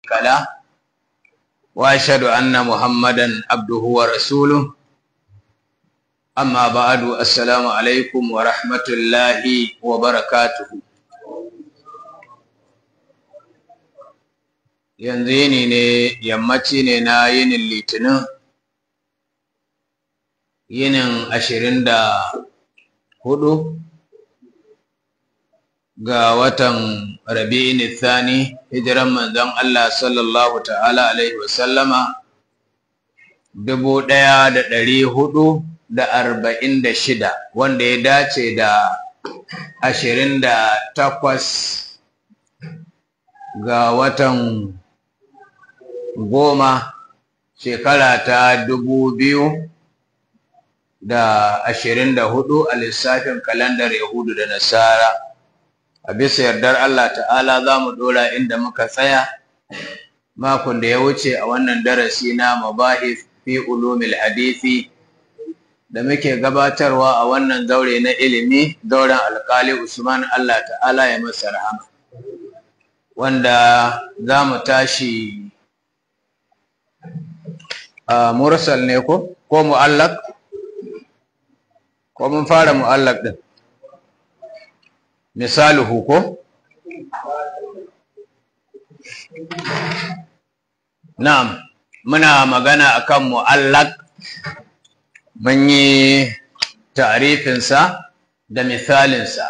شريك له وأشهد أن محمدا عبده ورسوله أما بعد السلام عليكم ورحمة الله وبركاته yanzu yini ne yammaci ne na yinin litinin yinin ashirin da hudu ga watan rabi'in thani hijiran manzon Allah sallallahu ta'ala alaihi wasallama dubu ɗaya da ɗari hudu da arba'in da shida wanda ya dace da ashirin da takwas ga watan goma shekara ta dubu biyu da ashirin da hudu a lissafin kalandar yahudu da nasara a bisa yardar allah ta'ala za mu dora inda muka tsaya makon da ya wuce a wannan darasi na mabahis fi ulumil hadisi da muke gabatarwa a wannan zaure na ilimi zauren alkali usman allah ta'ala ya masa rahama wanda za mu tashi a mursal ne ko ko mu'allaq ko mun fara mu'allaq din misaluhu ko na'am muna magana akan mu'allaq mun yi ta'rifinsa da misalinsa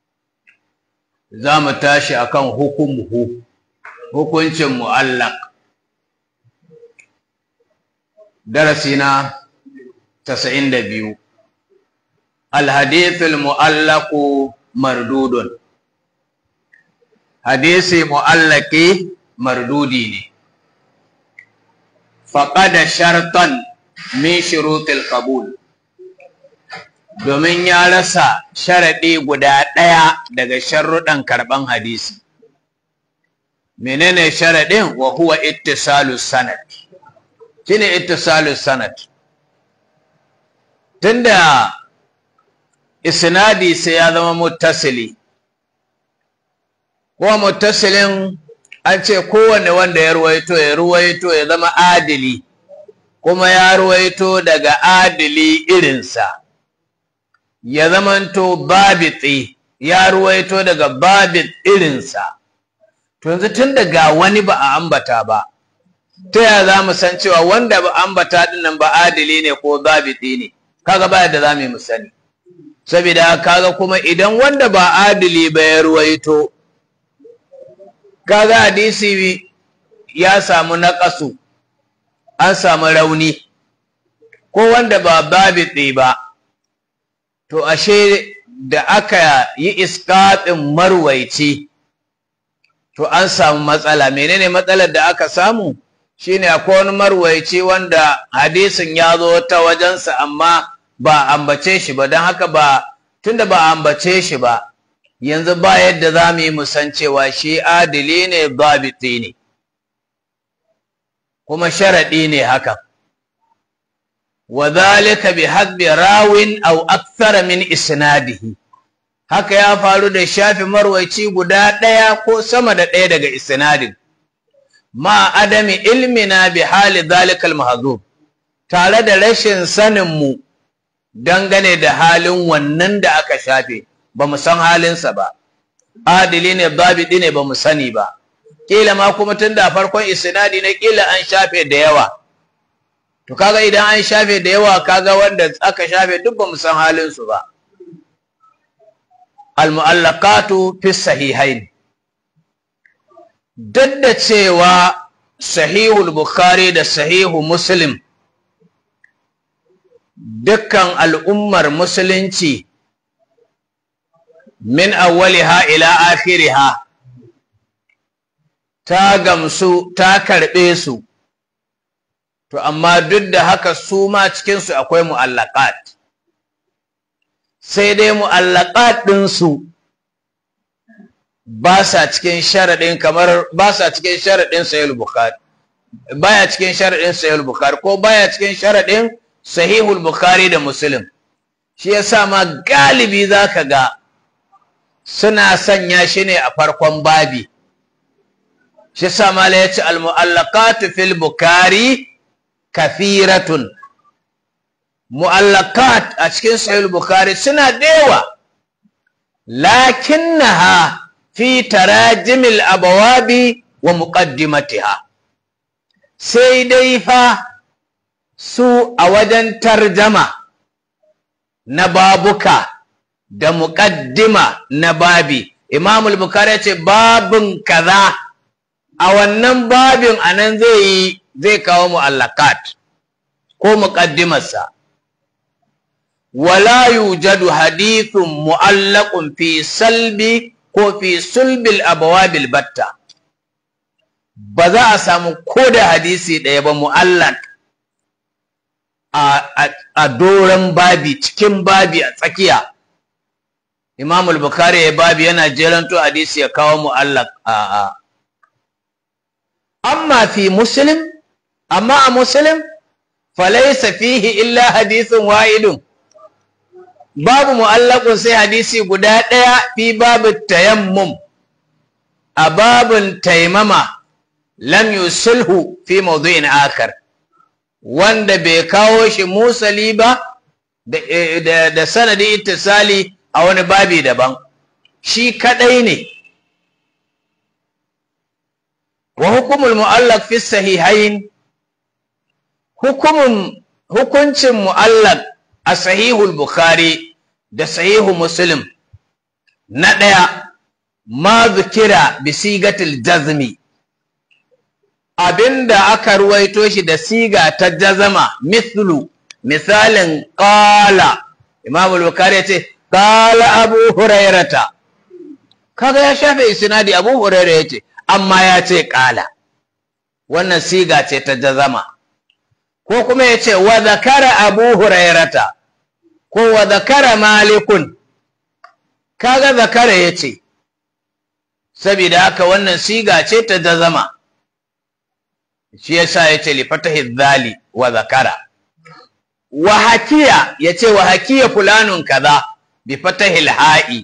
za mu tashi akan hukumuhu hukuncin mu'allaq darasi na tasa'in da biyu alhadithul mu'allaku mardudun hadisi mu'allaki mardudi ne faƙada shartan min shurutul qabul domin ya rasa sharaɗi guda ɗaya daga sharruɗan karɓan hadisi menene sharaɗin wa huwa ittisalus sanad shine ittisalus sanad tunda isnadi sai ya zama muttasili kuma muttasilin an ce kowanne wanda ya ruwaito ya ruwaito ya zama adili kuma ya ruwaito daga adili irinsa ya zamanto babitsi ya ruwaito daga babit irinsa to yanzu tun daga wani ba a ambata ba ta yaya za mu san cewa wanda ba ambata dinnan ba adili ne ko zabiti ne kaga ba yadda za mu yi mu sani saboda kaga kuma idan wanda ba adili ba ya ruwaito kaga hadisi ya samu naƙasu an samu rauni ko wanda ba babiti ba to ashe da aka yi iskaɗin marwaici to an samu matsala menene matsalar da aka samu shine akwai wani marwaici wanda hadisin ya zo ta wajensa amma ba ambace shi ba don haka ba tunda ba ambace shi ba yanzu ba yadda za mu yi musan cewa shi adili ne babiti ne kuma sharaɗi ne haka wa zalika bi hadbi rawin aw akthara min isnadihi haka ya faru da shafi marwaici guda ɗaya ko sama da ɗaya daga isnadin ma adami ilmina bi hali zalikal mahzub tare da rashin sanin mu dangane da halin wannan da aka shafe ba mu san halinsa ba adili ne babidi ne ba mu sani ba kila ma kuma tun da farkon isnadi na kila an shafe da yawa to kaga idan an shafe da yawa kaga wanda aka shafe duk ba mu san halinsu ba al-mu'allaqatu fi sahihain duk da cewa sahihul bukhari da sahihu muslim dukkan al'ummar musulunci min awwaliha ila akhiriha ta gamsu ta karɓe su to amma duk da haka su ma cikinsu akwai mu'allaqat sai dai mu'allaqat ɗinsu ba sa cikin sharaɗin kamar ba sa cikin sharaɗin sahihul bukhari baya cikin sharaɗin sahihul bukhari ko baya cikin sharaɗin sahihul bukhari da muslim shi yasa ma galibi zaka ga suna sanya shi ne a farkon babi shi sa mala ya ce al-mu'allaqatu fil bukari kafiratun mu'allaqat a cikin sahih bukari suna da yawa lakinnaha fi tarajimil abawabi wa muqaddimatiha sai dai fa su a wajen tarjama na babuka da muƙaddima na babi Imam al-Bukhari ce babin kaza a wannan babin anan zai yi zai kawo mu'allakat ko muqaddimarsa wala yujadu hadithun mu'allaqun fi salbi ko fi sulbil abawabil batta ba za a samu ko da hadisi ɗaya ba mu'allaq a doron babi cikin babi a tsakiya Imam al-Bukhari ya babi yana jeranto hadisi ya kawo mu'allaq a a amma fi muslim amma a muslim falaysa fihi illa hadithun wahidun babu mu'allaqun sai hadisi guda ɗaya fi babu tayammum a babun taimama lam yusulhu fi mawdu'in akar wanda bai kawo shi musali ba da sanadi ittisali a wani babi daban shi kadai ne wa hukumul mu'allaq fi sahihain hukumun hukuncin mu'allaq a sahihul bukhari da sahihu muslim na ɗaya ma zukira bi sigatil jazmi abinda aka ruwaito shi da siga ta jazama mithlu misalin qala imam al-bukhari ya ce qala abu hurairata kaga ya shafe isnadi abu hurairah yace amma ya ce qala wannan siga ce ta jazama ko kuma ya ce wa zakara abu hurairata ko wa zakara malikun kaga zakara ya ce saboda haka wannan siga ce ta jazama shi yasa ya ce lifatahi zali wa zakara wa hakiya ya ce wa hakiya fulanun kaza bi fatahil ha'i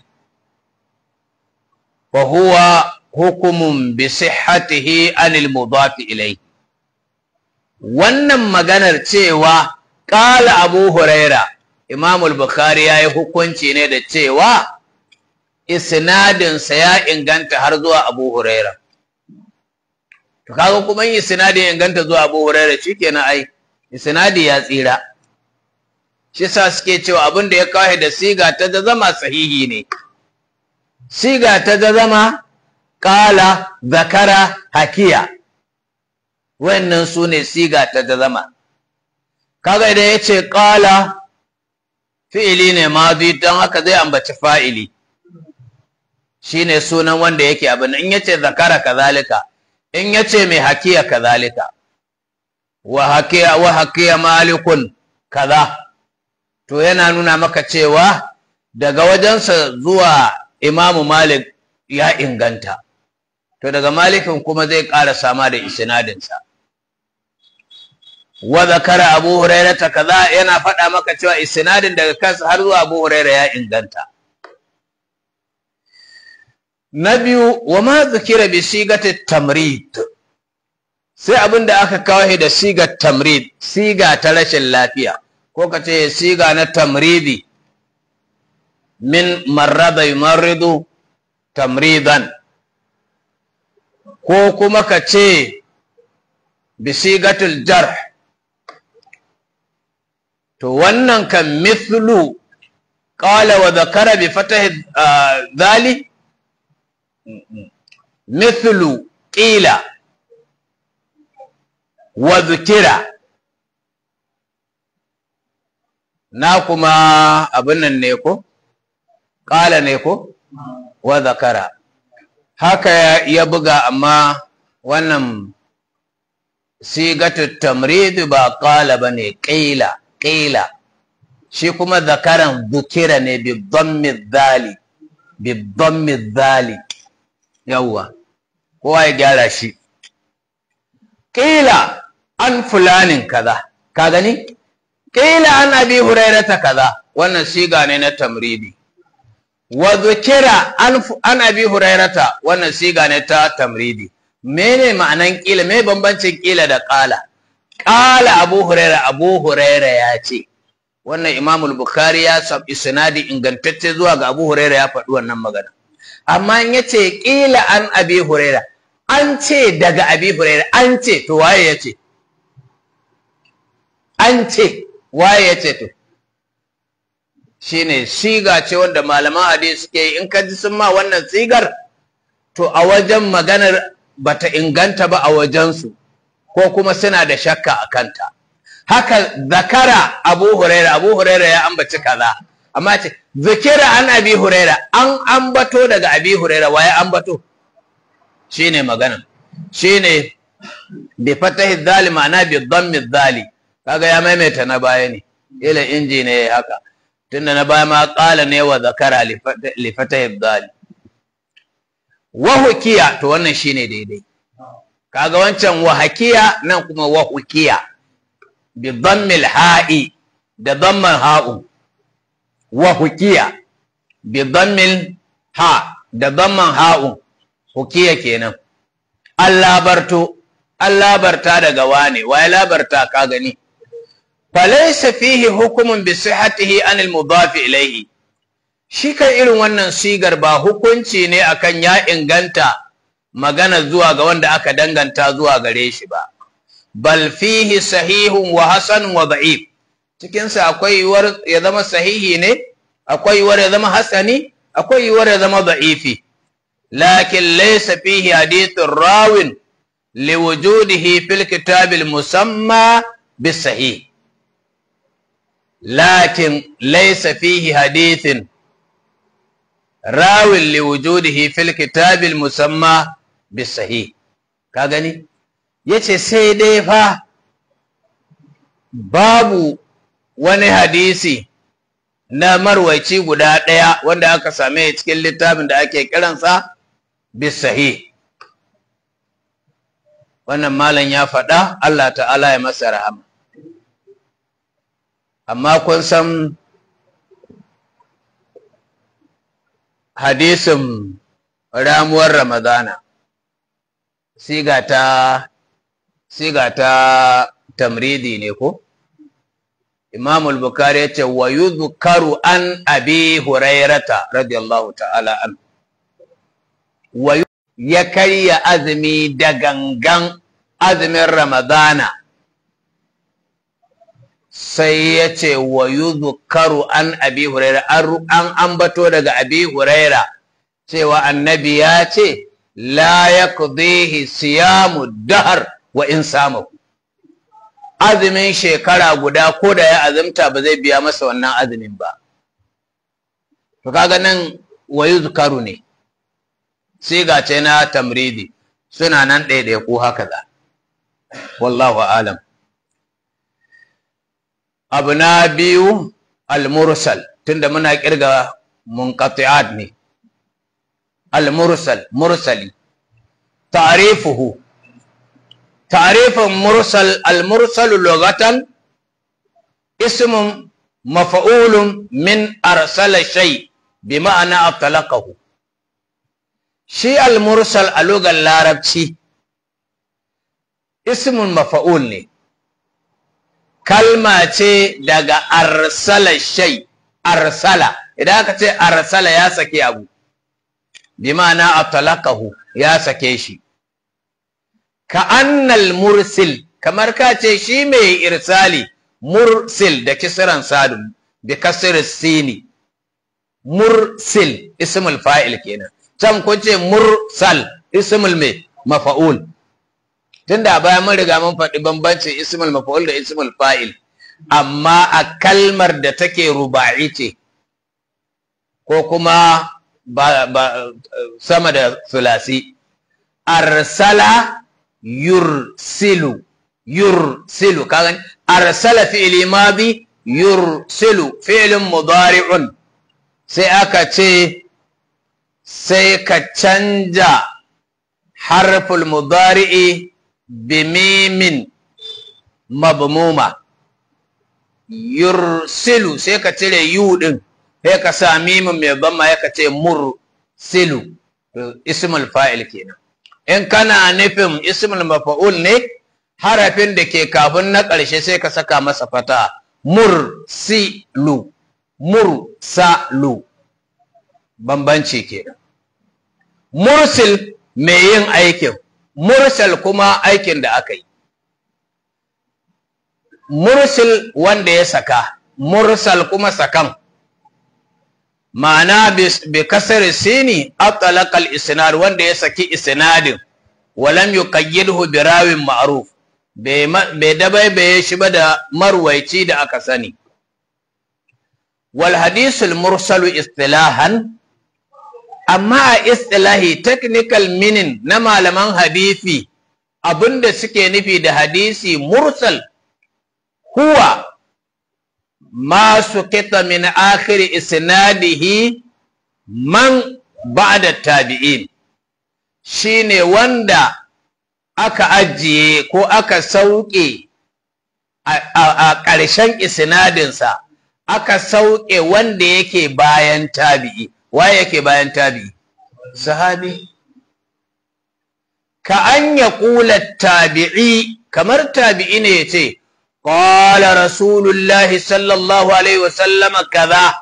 wa huwa hukumun bi sihhatihi anil mudafi ilayhi wannan maganar cewa ƙala abu huraira imamul bukhari ya yi hukunci ne da cewa isnadinsa ya inganta har zuwa abu huraira to kaga kuma yin isnadi ya inganta zuwa abu huraira shikenan ai isnadi ya tsira shi sa suke cewa abin da ya kawo da siga ta zama sahihi ne siga ta zama ƙala zakara hakiya wannan su ne siga ta zama kaga idan ya ce ƙala fi'ili ne mazi don haka zai ambaci fa'ili shi ne sunan wanda yake abin in ya ce zakara kazalika in ya ce mai hakiya kazalika wa hakiya wa hakiya malikun kaza to yana nuna maka cewa daga wajensa zuwa imamu malik ya inganta to daga malikin kuma zai ƙara sama da isnadinsa wa zakara abu huraira ta kaza yana faɗa maka cewa isnadin daga kansa har zuwa abu huraira ya inganta na biyu wa ma zikira bi sigati tamrid sai abin da aka kawo da sigar tamrid siga ta rashin lafiya ko ka ce siga na tamridi min marrada yumarridu tamridan ko kuma ka ce bisigatul jarh to wannan kan mithlu qala wa dhakara bi fatahi dhali mithlu qila wa dhukira na kuma abin nan ne ko qala ne ko wa dhakara haka ya buga amma wannan sigatu tamrid ba qala bane qila qila shi kuma zakaran dhukira ne bi dhammi dhali bi dhammi dhali yawa kowa ya gyara shi qila an fulanin kaza ka gani qila an abi hurairata kaza wannan siga ne na tamridi wa dhukira an abi hurairata wannan siga ne ta tamridi mene ma'anan kila me bambancin kila da kala kala abu huraira abu huraira ya ce wannan imamul bukhari ya sab isnadi ingantacce zuwa ga abu huraira ya faɗi wannan magana amma in yace kila an abi huraira an ce daga abi huraira an ce to waye ya ce an ce waye ya ce to shine siga ce wanda malaman hadisi suke yi in ka ji sun ma wannan sigar to a wajen maganar bata inganta ba a wajensu ko kuma suna da shakka a kanta haka zakara abu huraira abu huraira ya ambaci kaza amma ce zikira an abi huraira an ambato daga abi huraira waye ambato shine magana shine bi fatahi dhali ma'ana bi dhammi dhali kaga ya maimaita na baya ne ila inji ne haka tunda na baya ma qala ne wa zakara li fatahi dhali wa hukiya to wannan shine daidai kaga wancan wa hakiya nan kuma wa hukiya bi dhammil ha'i da dhamman ha'u wa hukiya bi dhammil ha da dhamman ha'u hukiya kenan an labarto an labarta daga wane waye labarta ka gani falaysa fihi hukumun bi sihhatihi an al mudaf ilayhi shi kan irin wannan sigar ba hukunci ne akan ya inganta magana zuwa ga wanda aka danganta zuwa gare shi ba bal fihi sahihun wa hasan wa da'if cikin sa akwai yiwuwar ya zama sahihi ne akwai yiwuwar ya zama hasani akwai yiwuwar ya zama da'ifi lakin laysa fihi hadithun rawin liwujudihi fil kitab al musamma bis sahih lakin laysa fihi hadithun rawin liwujudihi fil kitabil musamma bisahi ka gani yace sai dai fa babu wani hadisi na marwaici guda ɗaya wanda aka same cikin littafin da ake kiransa bisahi wannan malam ya faɗa Allah ta'ala ya masa rahama amma kun san hadisin ramuwar Ramadana siga ta siga ta tamridi ne ko Imam al-Bukhari yace wa yuzkaru an Abi Hurairata radiyallahu ta'ala an wa ya karya azumi da gangan azumin Ramadana sai ya ce wa yuzkaru an abi huraira an ambato daga abi huraira cewa annabi ya ce la yaqdihi siyamu dahar wa in samu azumin shekara guda ko da ya azumta ba zai biya masa wannan azumin ba to kaga nan wa yuzkaru ne siga ce na tamridi suna nan ɗaiɗaya ko haka za wallahu alam abu na biyu al-mursal tunda muna kirga munqati'at ne al-mursal mursali ta'rifuhu ta'rifun mursal al-mursal lughatan ismun maf'ulun min arsala shay bi ma'ana atlaqahu shi al-mursal a lugar larabci ismun maf'ul ne kalma ce daga arsala shay arsala idan aka ce arsala ya sake abu bi ma'ana atlaqahu ya sake shi ka annal mursil kamar ka ce shi mai irsali mursil da kisran sadun bi kasr sini mursil ismul fa'il kenan can kun ce mursal ismul mai mafa'ul tunda bayan mun riga mun faɗi bambancin ismul maf'ul da ismul fa'il amma a kalmar da take ruba'i ce ko kuma ba, ba sama da sulasi arsala yursilu yursilu kaga arsala fi'li madi yursilu fi'lun mudari'un sai aka ce sai ka canja harful mudari'i bimimin mabmuma yursilu sai ka cire yu din sai ka sa mimin mai bamma ya ka ce mursilu ismul fa'il kenan in kana nufin ismul mafa'ul ne harafin da ke kafin na ƙarshe sai ka saka masa fata mursilu mursalu bambanci ke mursil mai yin aikin mursal kuma aikin da aka yi mursil wanda ya saka mursal kuma sakan ma'ana bi kasar sini atalaqal isnad wanda ya saki isnadin walam yuqayyidhu bi rawin ma'ruf bai dabaibaye shi ba da marwaici da aka sani wal hadisul mursalu istilahan amma a istilahi technical meaning na malaman hadisi abinda suke nufi da hadisi mursal huwa ma suqita min akhir isnadihi man ba'da tabi'in shine wanda aka ajiye ko aka sauke a ƙarshen isnadinsa aka sauke wanda yake bayan tabi'i waye yake bayan tabi'i sahabi ka an ya kula tabi'i kamar tabi'i ne ya ce qala rasulullahi sallallahu alaihi wasallam kaza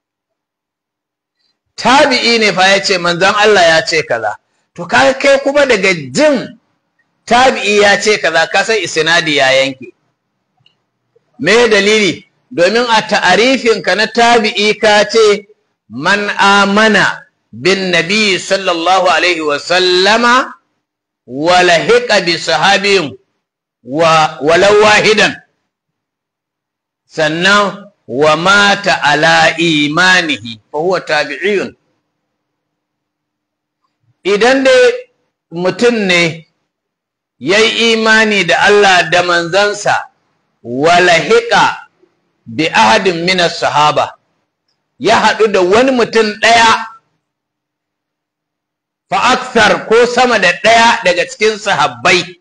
tabi'i ne fa ya ce manzon Allah ya ce kaza to ka kai kuma daga jin tabi'i ya ce kaza ka san isnadi ya yanke me dalili domin a ta'arifinka na tabi'i ka ce man amana bin nabi sallallahu alaihi wa sallama wa lahiqa bi sahabin wa walau wahidan sannan wa mata ala imanihi fa huwa tabi'iyun idan dai mutum ne yayi imani da Allah da manzansa wa lahiqa bi ahadin min sahaba ya haɗu da wani mutum ɗaya fa'aksar ko sama da ɗaya daga cikin sahabbai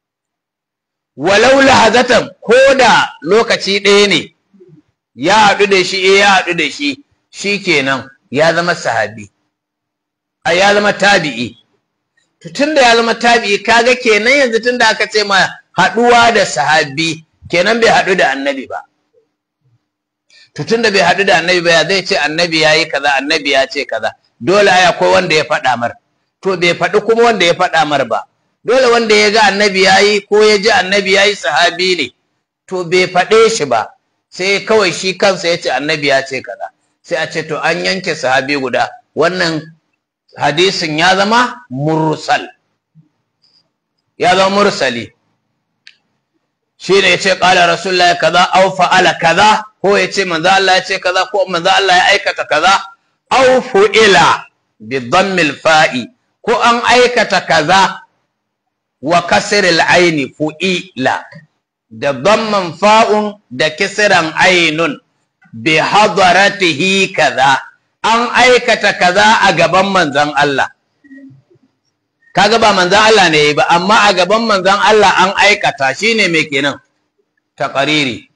walau lahazatan ko da lokaci ɗaya ne ya haɗu da shi ya haɗu da shi shi kenan ya zama sahabi a ya zama tabi'i tun da ya zama tabi'i kaga kenan yanzu tun da aka ce ma haɗuwa da sahabi kenan bai haɗu da annabi ba tun da bai haɗu da annabi ba ya zai ce annabi ya yi kaza annabi ya ce kaza dole ai akwai wanda ya faɗa mar to bai faɗi kuma wanda ya faɗa mar ba dole wanda ya ga annabi ya yi ko ya ji annabi ya yi sahabi ne to bai faɗe shi ba sai kawai shi kansa ya ce annabi ya ce kaza sai a ce to an yanke sahabi guda wannan hadisin ya zama mursal ya zama mursali shi ne ya ce ƙala rasulullahi kaza au fa'ala kaza ko ya ce manzo Allah ya ce kaza ko manzo Allah ya aikata kaza au fu'ila bi dhammil fa'i ko an aikata kaza wa kasril aini fu'ila da dhamman fa'un da kisran ainun bi hadaratihi kaza an aikata kaza a gaban manzon Allah kaga ba manzon Allah ne ba amma a gaban manzon Allah an aikata shine me kenan taqariri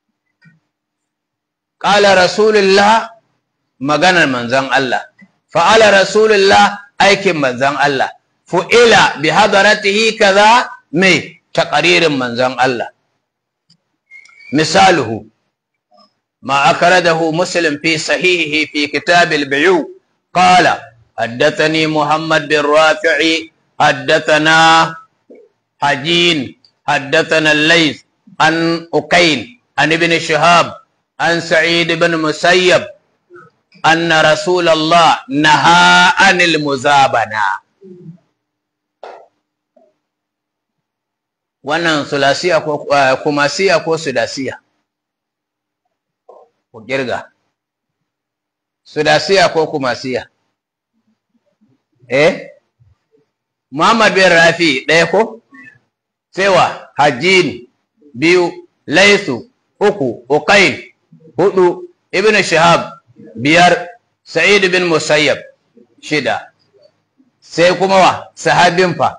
qala rasulullah maganar manzon Allah fa'ala rasulullah aikin manzon Allah fu'ila bi hadaratihi kaza me taqaririn manzon Allah misaluhu ما أخرجه مسلم في صحيحه في كتاب البيوع قال حدثني محمد بن رافع حدثنا حجين حدثنا الليث عن أكيل عن ابن شهاب عن سعيد بن مسيب أن رسول الله نهى عن المزابنة wannan sulasiya ko kumasiya ko sudasiya ku kirga sudasiya ko kumasiya eh Muhammad bin Rafi ɗaya ko sewa Hajjin biyu Laisu uku Uqail hudu Ibn Shihab biyar Sa'id bin Musayyab shida sai kuma wa sahabin fa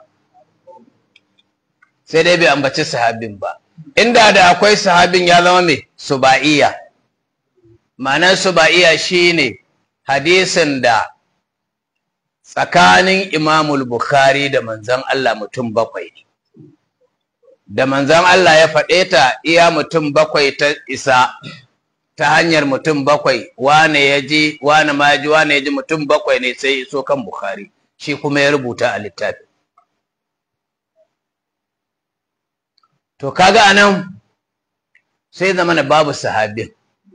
sai dai bai ambaci sahabin ba inda da akwai sahabin ya zama mai suba'iyya ma'anar suba'iyya shine hadisin da tsakanin imamul bukhari da manzan Allah mutum bakwai ne da manzan Allah ya faɗe ta iya mutum bakwai ta isa ta hanyar mutum bakwai wane ya ji wane ma ya ji wane ya ji mutum bakwai ne sai iso kan bukhari shi kuma ya rubuta a littafi to kaga anan sai zamana babu sahabin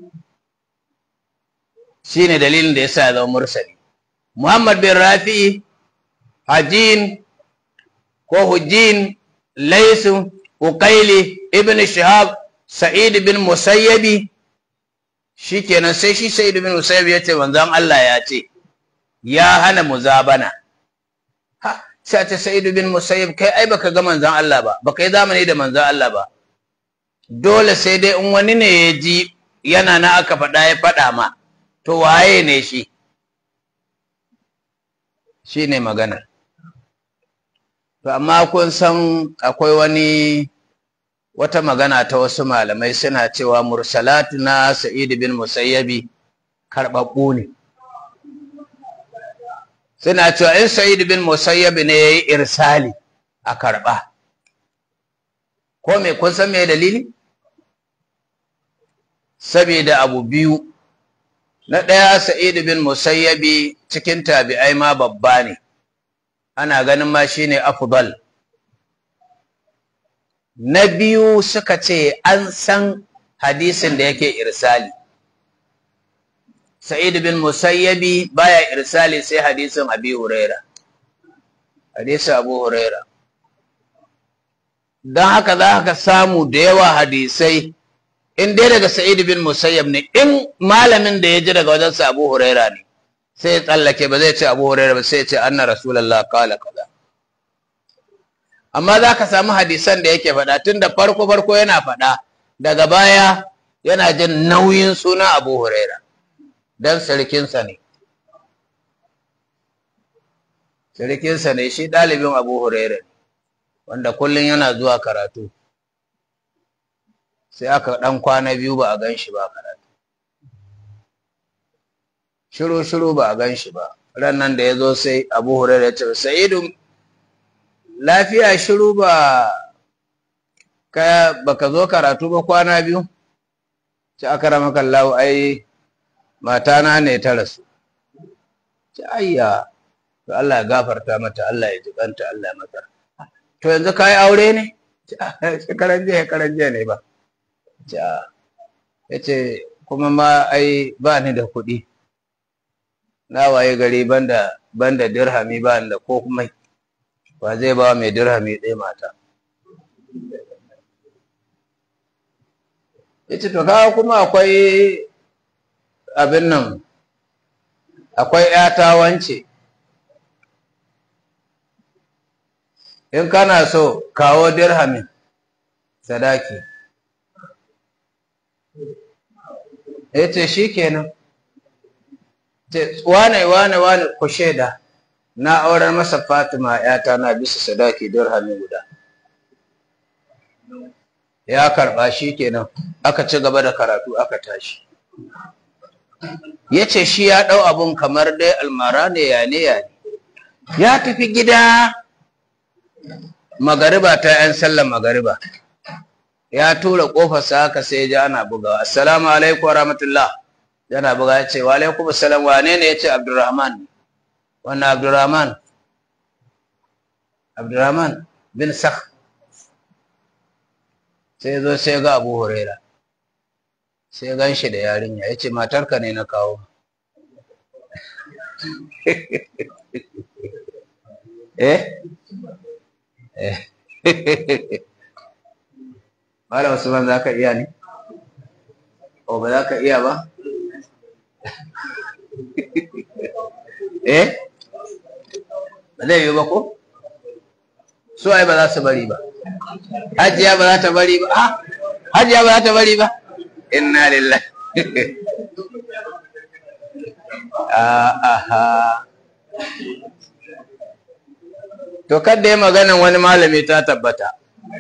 shine dalilin da yasa ya zama mursali Muhammad bin Rafi Hajin ko Hujin Laisu Uqaili Ibn Shihab Sa'id bin Musayyabi shikenan sai shi Sa'id bin Musayyab ya ce manzon Allah ya ce ya hana muzabana ha sai ta Sa'id bin Musayyab kai ai baka ga manzon Allah ba baka yi zamani da manzon Allah ba dole sai dai in wani ne ya ji yana na aka faɗa ya faɗa ma to waye ne shi shi ne maganar to amma kun san akwai wani wata magana ta wasu malamai suna cewa mursalatu na sa'id bin musayyabi karɓaɓɓu ne suna cewa in sa'id bin musayyabi ne ya yi irsali a karɓa ko me kun san me dalili saboda abu biyu na ɗaya sa'id bin musayyabi cikin tabi'ai ma babba ne ana ganin ma shine afdal na biyu suka ce an san hadisin da yake irsali sa'id bin musayyabi baya irsali sai hadisin abi huraira hadisin abu huraira don haka za ka samu da yawa hadisai in dai daga sa'id bin musayyab ne in malamin da ya ji daga wajen sa abu huraira ne sai ya tsallake ba zai ce abu huraira ba sai ya ce anna rasulullah qala kaza amma za ka samu hadisan da yake faɗa tun da farko farko yana faɗa daga baya yana jin nauyin suna abu huraira dan sarkinsa ne sarkinsa ne shi ɗalibin abu huraira ne wanda kullum yana zuwa karatu sai aka ɗan kwana biyu ba a gan shi ba karatu shiru shiru ba a gan shi ba ran nan da ya zo sai abu hurairah ya ce sa'idu lafiya shiru ba ka baka zo karatu ba kwana biyu ce aka rama kallahu ai matana ne ta rasu ce ayya to Allah ya gafarta mata Allah ya jikanta Allah ya mata to yanzu ka yi aure ne shekaran jiya shekaran jiya ne ba ya ce kuma ma ai ba ni da kuɗi na waye gari banda banda dirhami ba da ko kuma ba zai ba mai dirhami ɗaya mata ya ce to kawo kuma akwai abin nan akwai ‘yata wance in kana so kawo dirhamin sadaki ya ce shi kenan wane wane wane ku shaida na aurar masa fatima yata na bisa sadaki dirhami guda ya karba shi kenan aka ci gaba da karatu aka tashi ya ce shi ya ɗau abun kamar dai almara ne ya ne ya ne ya tafi gida magariba ta 'yan sallan magariba ya tura ƙofarsa haka sai ya ji ana bugawa assalamu alaikum wa rahmatullah yana buga ya ce wa alaikum assalam wane ne ya ce abdurrahman wannan abdurrahman abdurrahman bin sakh sai zo sai ga abu huraira sai gan shi da yarinya ya ce matarka ne na kawo eh eh Malam Usman za ka iya ne? O ba za ka iya ba? Eh? Ba zai yi ba ko? Su ai ba za su bari ba. Hajiya ba za ta bari ba. Ah, Hajiya ba za ta bari ba. Inna lillahi. Aha. To kadda ya maganan wani malami ta tabbata.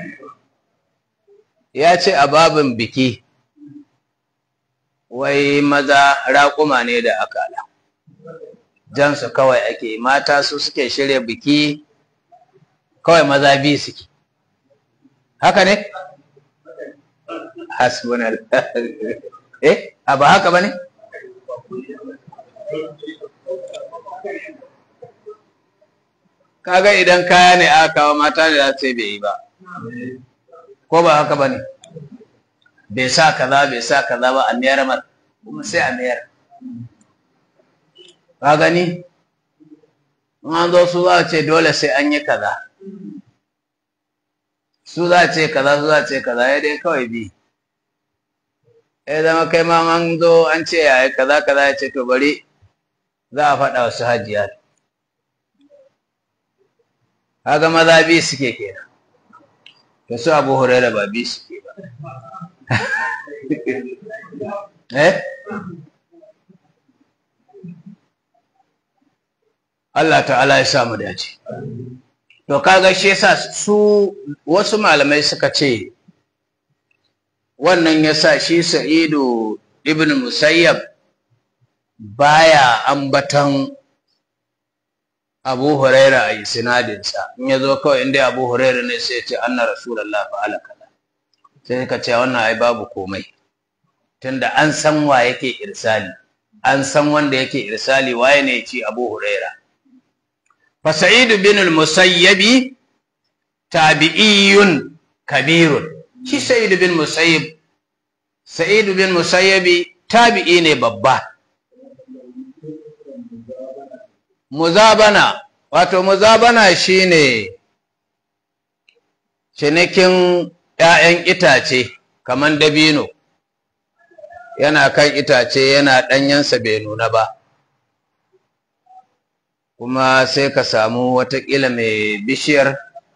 ya ce a babin biki wai maza raƙuma ne da akala jansu kawai ake mata su suke shirya biki kawai maza biyu suke haka ne hasbunal eh a ba haka bane kaga idan kaya ne aka kawo mata ne za su bai yi ba ko ba haka bane bai sa kaza bai sa kaza ba a mayar mar kuma sai a mayar ka gani in an zo su za a ce dole sai an yi kaza su za a ce kaza su za a ce kaza ya dai kawai bi ya zama kai ma an zo an ce ya kaza kaza ya ce to bari za a faɗa wasu hajiya kaga maza bi suke kenan to su abu huraira ba bi suke ba eh Allah ta'ala ya samu dace to kaga shi yasa su wasu malamai suka ce wannan yasa shi Sa'idu ibn Musayyab baya ambatan Abu Huraira a sinadinsa in ya zo kawai inda Abu Huraira ne sai ya ce anna Rasulullah fa'ala kaza sai ka ce wannan ai babu komai tunda an san wa yake irsali an san wanda yake irsali waye ne ya ce Abu Huraira فسعيد بن المسيب تابعي كبير شي سعيد بن مسيب سعيد بن مسيب تابعي ne babba muzabana wato muzabana shine cinikin ‘ya'yan itace kaman dabino yana kan itace yana ɗanyensa bai nuna ba kuma sai ka samu watakila mai bishiyar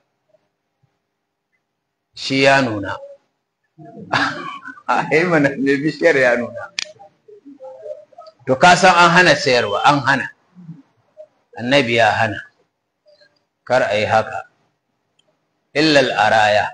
shi ya nuna a mana mai bishiyar ya nuna to ka san an hana sayarwa an hana annabi ya hana kar a yi haka illal araya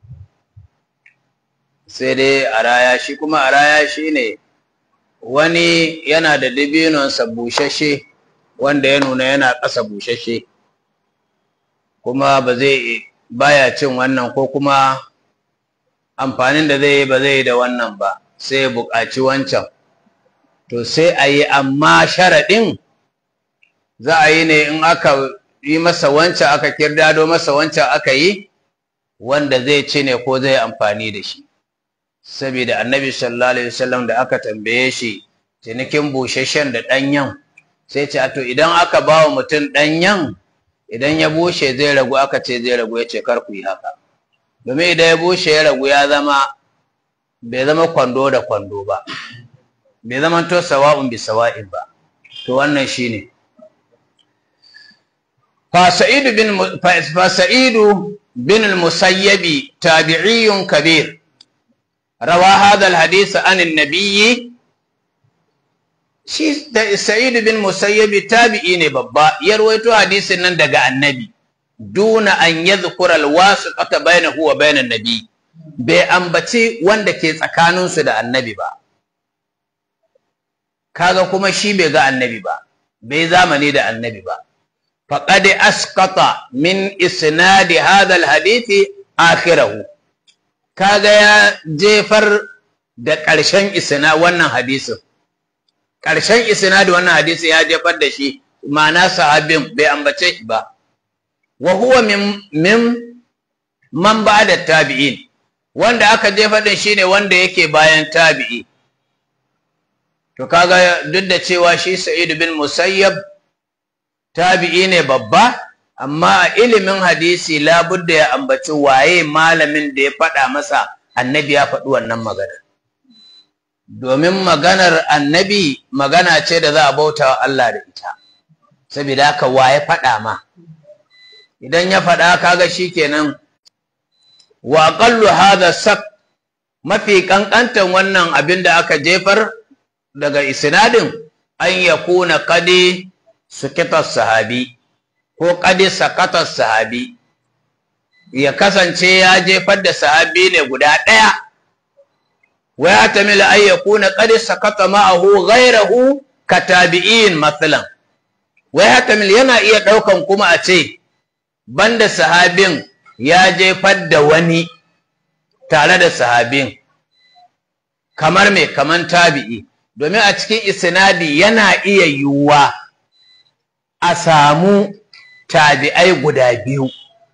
sai dai araya shi kuma araya shi ne wani yana da dibinonsa bushashe wanda ya nuna yana ƙasa bushashe kuma ba zai baya cin wannan ko kuma amfanin da zai yi ba zai yi da wannan ba sai ya buƙaci wancan to sai a yi amma sharaɗin za a yi ne in aka yi masa wancan aka kirdado masa wancan aka yi wanda zai ci ne ko zai amfani da shi saboda annabi sallallahu alaihi wasallam da aka tambaye shi cinikin busasshen da ɗanyen sai ce to idan aka ba wa mutum ɗanyen idan ya bushe zai ragu aka ce zai ragu ya ce kar ku yi haka domin idan ya bushe ya ragu ya zama bai zama kwando da kwando ba bai zama to sawa'un bi sawa'in ba to wannan shine fa sa'idu bin fa sa'idu bin al-musayyabi tabi'iyyun kabir rawa hadha al-hadith an an-nabiyyi shi da Sa'id bin Musayyabi tabi'i ne babba ya rawaito hadisin nan daga Annabi duna an yadhkura alwasiqata bainahu wa bainan nabi bai ambaci wanda ke tsakanin su da Annabi ba kaga kuma shi bai ga Annabi ba bai zamani da Annabi ba faqad asqata min isnadi hadha alhadith akhirahu kaga ya jefar da ƙarshen isna wannan hadisin ƙarshen isnadi wannan hadisi ya jefar da shi ma'ana sahabin bai ambace shi ba wa huwa min min man ba'da tabi'in wanda aka jefar da shi ne wanda yake bayan tabi'i to kaga duk da cewa shi Sa'id bin Musayyab tabi'i ne babba amma a ilimin hadisi labudda ya ambaci waye malamin da ya faɗa masa annabi ya faɗi wannan magana domin maganar annabi magana ce da za a bauta wa Allah da ita saboda haka wa ya faɗa ma idan ya faɗa kaga shikenan wa aqallu hadha sak mafi kankantan wannan abin da aka jefar daga isnadin an yakuna qadi sukita sahabi ko qadi sakata sahabi ya kasance ya jefar da sahabi ne guda ɗaya ويحتمل أن يكون قد سقط معه غيره كتابعين مثلا wai hatamil yana iya ɗaukan kuma a ce banda sahabin ya jefar da wani tare da sahabin kamar me kamar tabi'i domin a cikin isnadi yana iya yiwuwa a samu tabi'ai guda biyu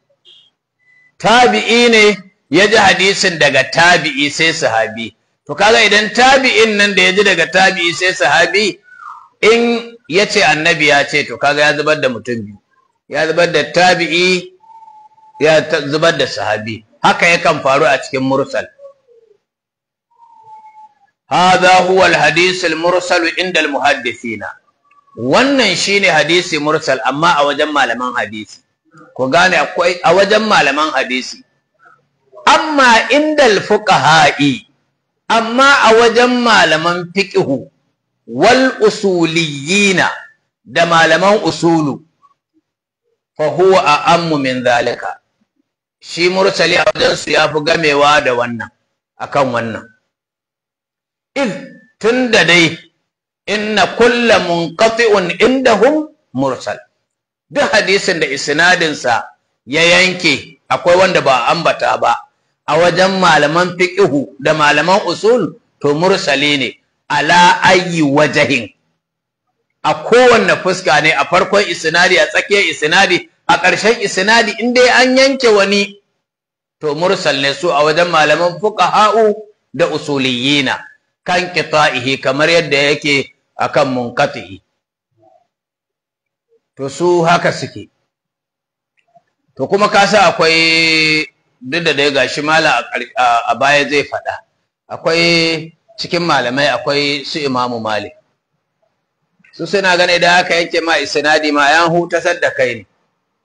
tabi'i ne ya ji hadisin daga tabi'i sai sahabi to kaga idan tabi'in nan da ya ji daga tabi'i sai sahabi in ya ce annabi ya ce to kaga ya zubar da mutum biyu ya zubar da tabi'i ya zubar da sahabi haka yakan faru a cikin mursal هذا هو الحديث المرسل عند المحدثين wannan shine hadisi mursal amma a wajen malaman hadisi ku gane akwai a wajen malaman hadisi amma indal fuqaha'i amma a wajen malaman fiqhu wal usuliyina da malaman usulu fa huwa a'ammu min zalika shi mursali a wajen su yafi gamewa da wannan akan wannan iz tunda dai inna kulla munqati'un indahum mursal duk hadisin da isnadin sa ya yanke akwai wanda ba ambata ba a wajen malaman fiqhu da malaman usul to mursali ne ala ayyi wajahin a kowanne fuska ne a farkon isnadi a tsakiyar isnadi a ƙarshen isnadi in dai an yanke wani to mursal ne su a wajen malaman fuqaha'u da usuliyina kan qita'ihi kamar yadda yake akan munqati'i to su haka suke to kuma ka sa akwai duk da dai gashi mala a baya zai faɗa akwai cikin malamai akwai su imamu malik su suna gane da haka yake ma isnadi ma yan hutasar da kai ne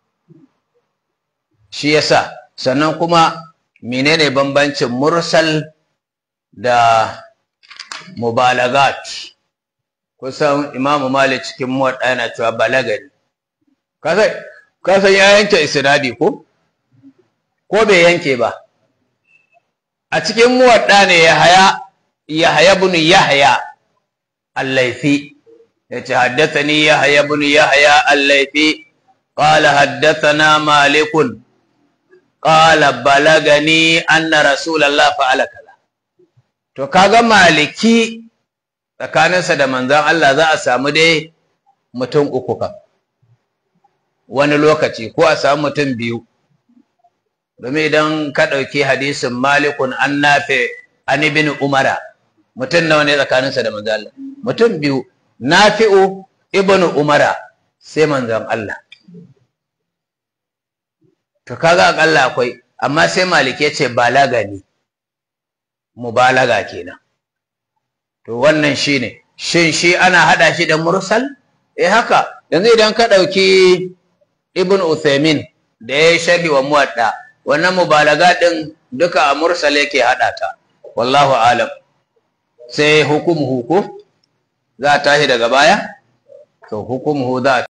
shi yasa sannan kuma menene bambancin mursal da mubalagat kusan imamu malik cikin muwadda yana cewa balagari kasan ya yanke isnadi ko ko bai yanke ba a cikin muwadda ne ya haya ya haya bin yahya allaifi yace haddathani yahya bin yahya allaifi qala haddathana malikun qala balagani anna rasulullah fa'ala kaza to kaga maliki tsakaninsa da manzon Allah za a samu dai mutum uku kan wani lokaci ko a samu mutum biyu domin idan ka ɗauki hadisin malikun an nafe an ibn umara mutum nawa ne tsakaninsa da manzon Allah mutum biyu nafi'u ibn umara sai manzon Allah to kaga akalla akwai amma sai maliki ya ce balaga ne mubalaga kenan to wannan shine shin shi ana hada shi da mursal eh haka yanzu idan ka dauki ibn Uthaymin da ya sharhi wa muwadda wannan mubalaga din duka a mursal yake hada ta wallahu alam sai hukumu hukum za ta tashi daga baya to hukumu za